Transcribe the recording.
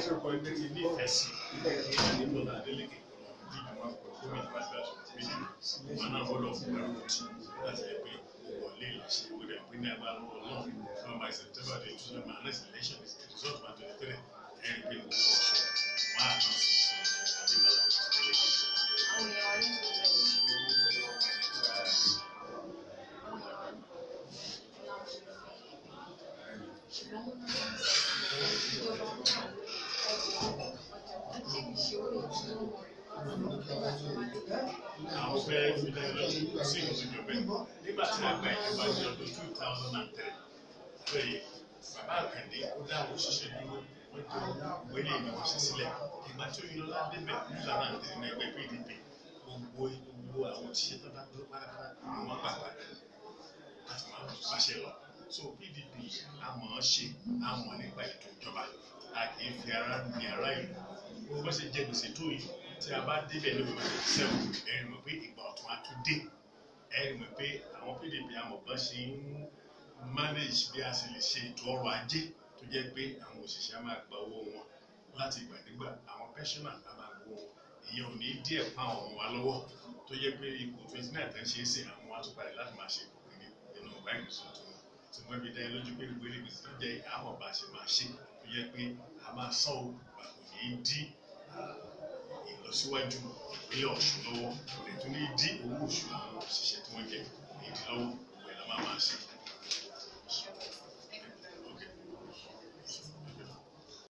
kọ ẹgbẹ́ ti ní ìfẹ́ sí ìyá nínú náà Adeleke bí ìjọba gómìnà bá gbà sọ pé wọn náà gbọ́dọ̀ fún ẹrú tí láti ẹ pé wọlé ìlàṣẹ ìwé rẹ pé ní agbára lọ́wọ́ náà fún by September the two thousand and nine election is the result of twenty three ẹ̀rí pé mo sọ wọn á lọ sí Adébọlá Adeleke. àwọn èèyàn wa ní ìlú àwọn fẹ́ fi dá lọ sí ìwòsàn bẹ́ẹ̀ nígbà tí a gba ìjọba ní ọdún two thousand and three bẹ́ẹ̀ bàbá àkàndé ó dá àwọn òṣìṣẹ́ dúró wọ́n tó wọlé ìlú òṣìṣẹ́ sílẹ̀ ìgbà tí oyinlọ ládé bẹ̀ two thousand and three ní ẹgbẹ́ PDP gbogbo gbogbo àwọn òṣìṣẹ́ tó bá dúró pátápátá ni wọ́n gbà padà láti máa báṣẹ lọ so PDP àmọ́ ṣe àmọ́ nípa ètò ìjọba a kì í fi ara ní ara ìlú bó ṣe jẹ gbèsè tó yìí tí a bá débẹ̀ ní òwe sẹ́wọ̀n ẹ̀rì mọ̀ pé ìgbà ọ̀tún á tún dé ẹ̀rì mọ̀ pé àwọn PDP amọ̀gbọ́n ṣe ń manage bí a ṣe lè ṣe ètò ọrọ̀ ajé tó jẹ́ pé àwọn òṣìṣẹ́ á máa gba owó wọn láti ìgbàdégbà àwọn pensioner á máa gbowó wọn ìyẹn ò ní díẹ̀ pa àwọn ọmọ wa lọ́wọ́ tó jẹ́ pé ipò twenty nine tẹ́ ń ṣe é sè àwọn wa tún padà láti máa ṣe ipò kìíní nínú ọgbà ìgbésùn tó wọn tí wọ́n fi dá ẹ lójú pé gbogbo ilé gbèsè tó jẹ́ àmọ̀ bá a ṣe máa ṣe tó jẹ́ pé a máa sán o kò ní dí ìlọsíwájú ìpínlẹ̀ Ọ̀ṣun lọ́wọ́ kò lè tún ní dí owó oṣù àwọn òṣìṣẹ́ tí wọ́n jẹ ní ìdí lọ́wọ́ ìwé la máa máa ṣe